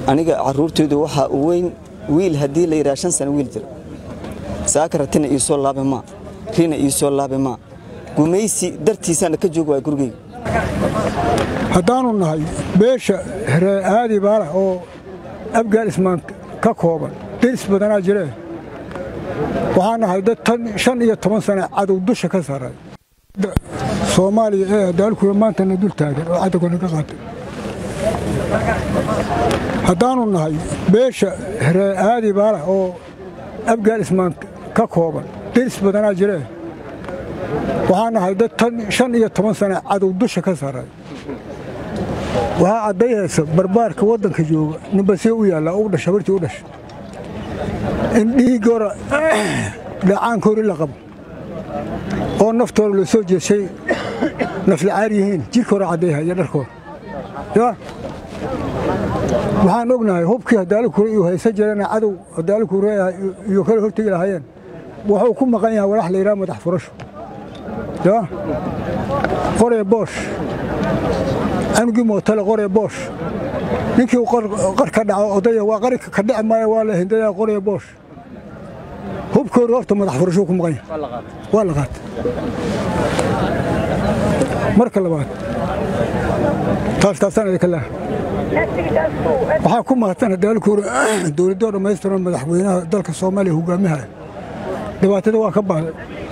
aniga caruurtaydu waxaa u weyn wiil haddii la yidhaha shan sano wiil jira saaka ratina ii soo laabe maa rina ii soo laabe maa gumaysi dartiisaana ka joog waaya gurigeyga haddaannu nahay beesha ree aadi baala oo abgaal ismaan ka kooban deris badanaa jiree waxaan nahay dad tan shan iyo toban sane cadow dusha ka sarray soomaaliya ee daalkuwa maantana dul taagan oo cadowgana ka qaatay haddaannu nahay beesha ree aadi baala oo abgaal ismaan ka kooban deris badanaa jiree waxaan nahay dad tan shan iyo toban sane cadow dusha ka sarray waxaa caddayhaysa barbaarka waddanka jooga ninbasee u yaallaa u dhasha bartii u dhasha in dhiiggora dhacaankoori la qabo oo naftooda la soo jeeshay naflacaar yihiin jirkooda caddayhaya dharkooda ya waxaan ognahay hubkii hadaalikure iyo haysan jirana cadow hadaalikure iyo kala hortegi lahaayeen wuxuu ku maqan yahay walax la yidhaha madax furasho ya qoree boosh anugii mootale qoree boosh ninkii qar ka dhaco odaya waa qari ka dhici maayo waa la hindaya qoree boosh hubkooda horta madax furashuu ku maqan yahay waa la qaatay marka labaad taas taasaan idinka leehay waxaa ku mahadsan hadaalkuura dowladdoo dhammaystiran madaxweynaha dalka soomaaliya hogaamihaya dhibaatada waa ka baaday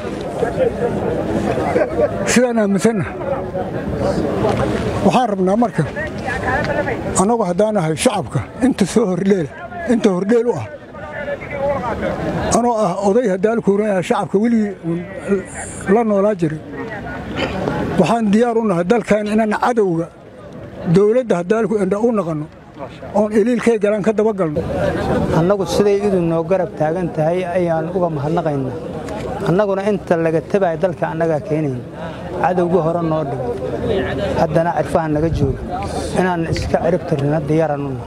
sidaan aaminsanna waxaan rabnaa marka annagu haddaan ahay shacabka inta soo hordheela inta hordheel u ah anoo ah oday hadaalkuura shacabka weligii la noolaa jiray waxaan diyaar u nahay dalkan inaan cadowga dowladda hadaalku indha u naqanno oon iliilkay galaan ka dabagalno annagu siday idu noo garab taagan tahay ayaan uga mahadnaqaynaa annaguna inta laga tabaya dalka annagaa keenayn cadowgii hore noo dhigo haddana cirfaha naga jooga inaan iska cirib tirrina diyaaranuna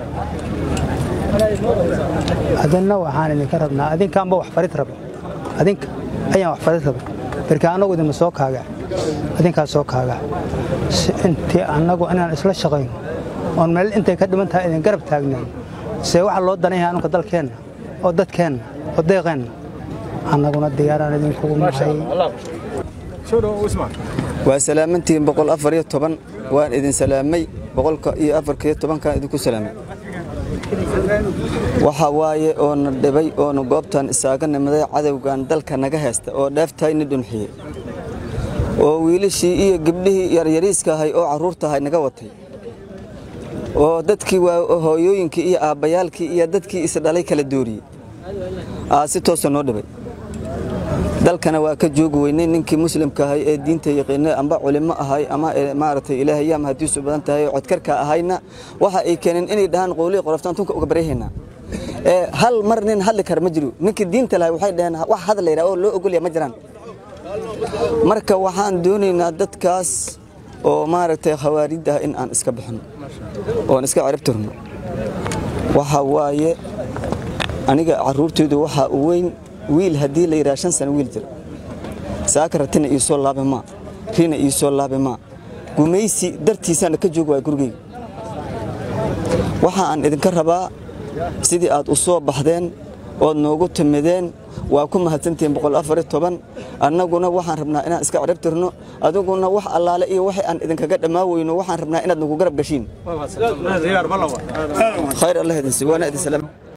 adinna waxaan idinka rabnaa adinkaanba wax farid raba adinka ayaan wax farid raba marka annagu idinma soo kaaga adinkaa soo kaaga intii annagu inaan isla shaqayno oon meel intay ka dhiman tahay idin garab taagnayn see waxa loo danan yahay anunka dalkeenna oo dadkeenna oo deeqeenna annaguna diyaaraan idinkugu nahay waa salaamantihiin boqol afar iyo toban waan idin salaamay boqolka iyo afarka iyo tobankaan idinku salaamay waxa waaye oona dhibay oona goobtan isaaga nimaday cadowgan dalka naga haysta oo dheeftayni dhunxiyey oo wiilashii iyo gabdhihii yaryariiska ahay oo carruurtahay naga watay oo dadkii hooyooyinkii iyo aabbayaalkii iyo dadkii isdhalay kala dooriyey aa si toosa noo dhibay dalkana waa ka joogi weynay ninkii muslimka ahay ee diinta yaqiinay amba culimo ahay ama maaragtay ilaahayam haddiisu badan tahay codkarka ahayna waxa ay keeneen inay dhahaan qowlihi qoroftaan tunka uga baryahaynaa ee hal mar nin hadli kara ma jiro ninkii diinta lahay waxay dhaheen wax hadal layidhaha oo loo ogolya ma jiraan marka waxaan doonaynaa dadkaas oo maaragtay khawaarid ah in aan iska bixino oon iska ciribtirno waxa waaye aniga caruurtaydu waxaa u weyn wiil haddii la yidhaha shan sano wiil jira saaka ratina ii soo laabe maa rina ii soo laabe maa gumaysi dartiisaana ka joog waaya gurigeyga waxa aan idinka rabaa sidii aad u soo baxdeen ood noogu timideen waa ku mahadsantihiin boqol afar iyo toban annaguna waxaan rabnaa inaan iska ciribtirno adiguna wax allaale iyo waxay aan idinkaga dhammaa weyno waxaan rabnaa inaad nagu garab gashiin khayr allah idin si waana idin salaam